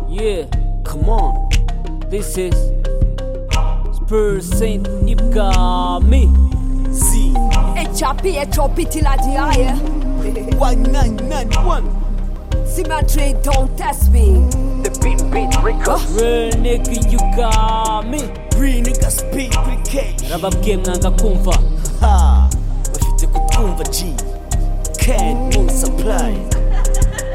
Yeah, come on. This is Spursin Nipkami. Z HRP, HRP till I die. yeah. one nine nine one. Symmetry, don't test me. The beat beat records. Real nigga, you got me. Green nigga speed cricket. Rap game nanga kumva. Ha, bafite kukumva G. Can moon supply.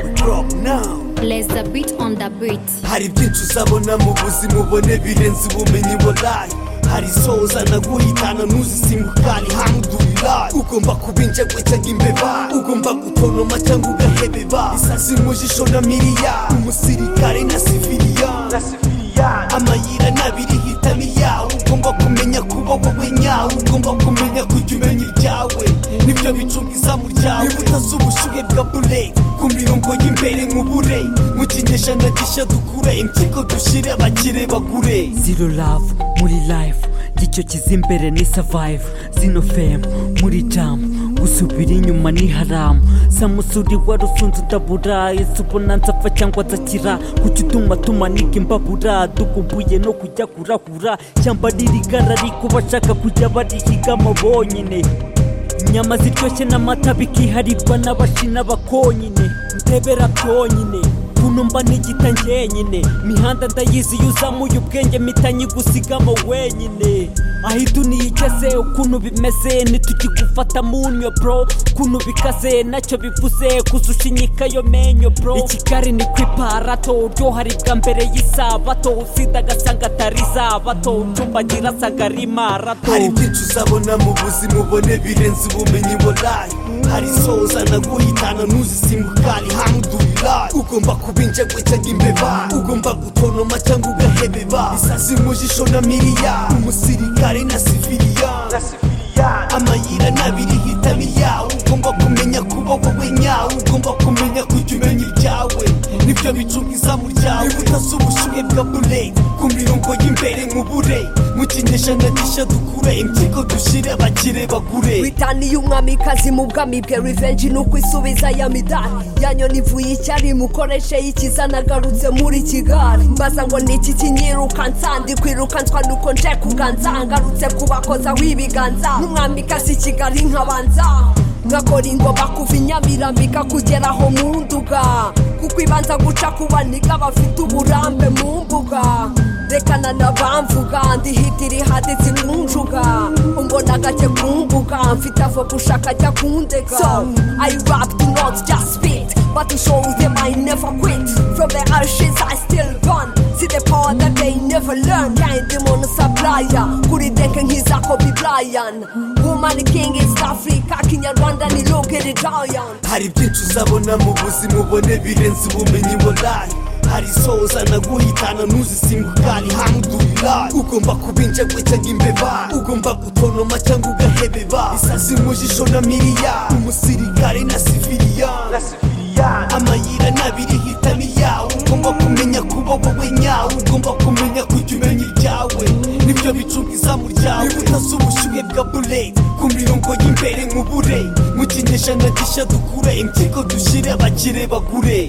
We rock now. Place the beat on the beat. hari byinshi uzabona mu buzima ubone birenze ubumenyi warayi hari isoza naguhitana ntuzisimbukane hamdulillah ugomba kuba injangwe cyangwa imbeba ugomba gutonoma cyangwa ugahebeba isazi mu jisho na miriya umusirikare na siviliya amayira n'abiri hitamo iyawe ugomba kumenya kuba wowe nyawe ugomba kumenya kujya umenya ibyawe nibyo bicunga izamu ryawe imbuto z'ubushyuhe bwa bureti ku mirongo y'imbere nk'ubure mu kinyejana gishya dukure impyiko dushyire abakire bagure zero love muri life gicyo kizimbere ni survive zino fame muri jam gusubira inyuma ni haramu samusuri wari usunze udabura ese ubona nzapfa cyangwa nzakira kuki utuma tumanika imbabura dukumbuye no kujya kurahura cyamba ririgara ariko bashaka kujya barihigamo bonyine inyama ziryoshye n'amata bikiharirwa n'abashina bakonyine ndebera byonyine kuno mba ntigita njyenyine mihanda ndayizi iyo uzamuye ubwenge mpita nyigusigamo wenyine aho iduniya igeze ukuntu bimeze ntitukigufata mu nyo bro ukuntu bikaze nacyo bivuze kuzushyinyika yo menyo bro ikigari ni ku iparato uryohari bwa mbere y'isabato usida agasanga atari isabato ucumbagira asanga ari marato hari byinshi uzabona mu buzima ubone birenze ubumenyi warayi hari isoza naguhitana ntuzisimbukane hamdulillah ugomba kuba injangwe cyangwa imbeba ugomba gutonoma cyangwa ugahebeba isazi mu jisho na miriya umusirikare na siviliya amayira n'abiri hitamo iyawe ugomba kumenya kuba wowe nyawe ugomba kumenya kujya umenya ibyawe nibyo bicunga izamu ryawe imbuto z'ubushyuhe bwa bureti ku mirongo y'imbere nk'ubure mu kinyejana gishya dukure impyiko dushyire abakire bagure witaniye umwamikazi mu bwami bwe revenge ni ukwisubiza ya midari yanyoni ivuye icyari mukoreshe y'ikiza nagarutse muri kigali mbaza ngo ni iki kinyiruka nsandi kwirukanswa nuko nje kuganza ngarutse kubakoza w'ibiganza n'umwamikazi kigali nkabanza nkakora ingoma kuva inyamirambika kugera aho mu nduga kuko ibanza guca ku baniga bafite uburambe mu mbuga rekana n'abamvuga ndi hitiri haditsi kunjuga umbona gake kumbuga mfite avo gushaka ajya kundega so I rap do not just spit but to show them I never quit from the ashes I still burn see the power that they never learn yeah ndi mono supplier kuri deke nkiza Kobe Bryant woman king East Africa kinyarwanda ni logere giant hari byinshi uzabona mu buzima ubone birenze ubumenyi warayi hari isoza naguhitana ntuzisimbukane hamdulillah ugomba kuba injangwe cyangwa imbeba ugomba gutonoma cyangwa ugahebeba isazi mu jisho na miriya umusirikare na siviliya amayira n'abiri hitamo iyawe ugomba kumenya kuba wowe nyawe ugomba kumenya kujya umenya ibyawe nibyo bicunga izamu ryawe imbuto z'ubushyuhe bwa bureti ku mirongo y'imbere nk'ubure mu kinyejana gishya dukure impyiko dushyire abakire bagure